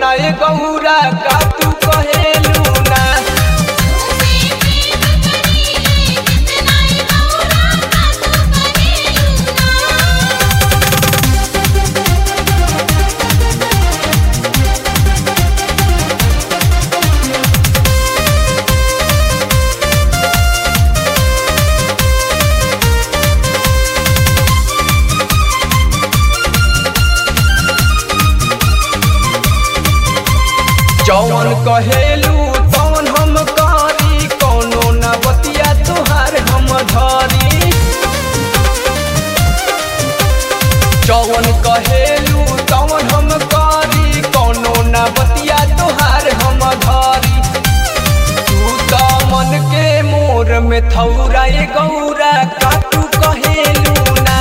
छौरा ए गौरा का तू कहेलू ना जौन कहेलू तौन हम करी कोनो न बतिया तुहार हम धरी जौन कहेलू तौन हम करी कोनो न बतिया तुहार हम धरी तू त मन के मोर में थौरा ए गौरा का तू कहेलू ना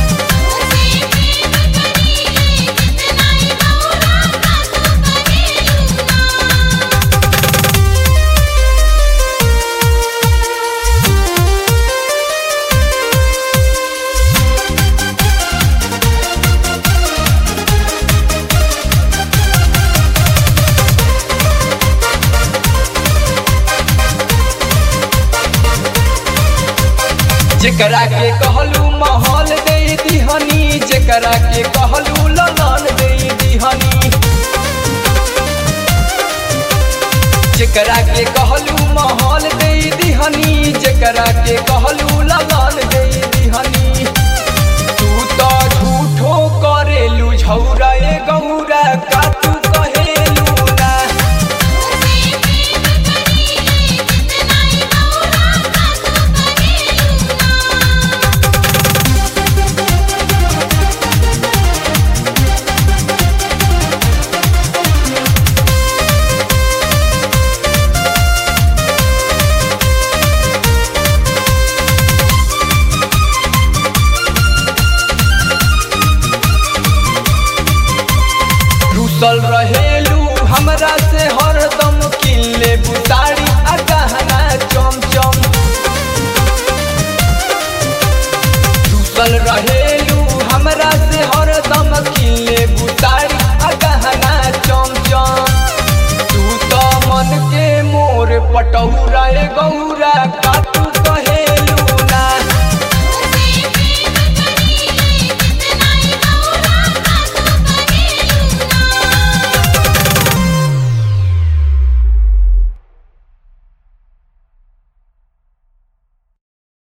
जेकरा के कहलू महल दे दिहनी जेकरा के कहलू ललन दे दिहनी जेकरा के कहलू महल दे दिहनी जेकरा के कहलू ललन दे दिहनी तू तो झूठो करेलू झौरा ए गौरा का तू कहेलू ना रुसल रहेलू हमरा से हरदम किल्ले बुतारी आ गहना चमचम रुसल रहेलू हमरा से हरदम किल्ले बुतारी आ गहना चमचम तू त मन के मोर पटौरा ए गौरा का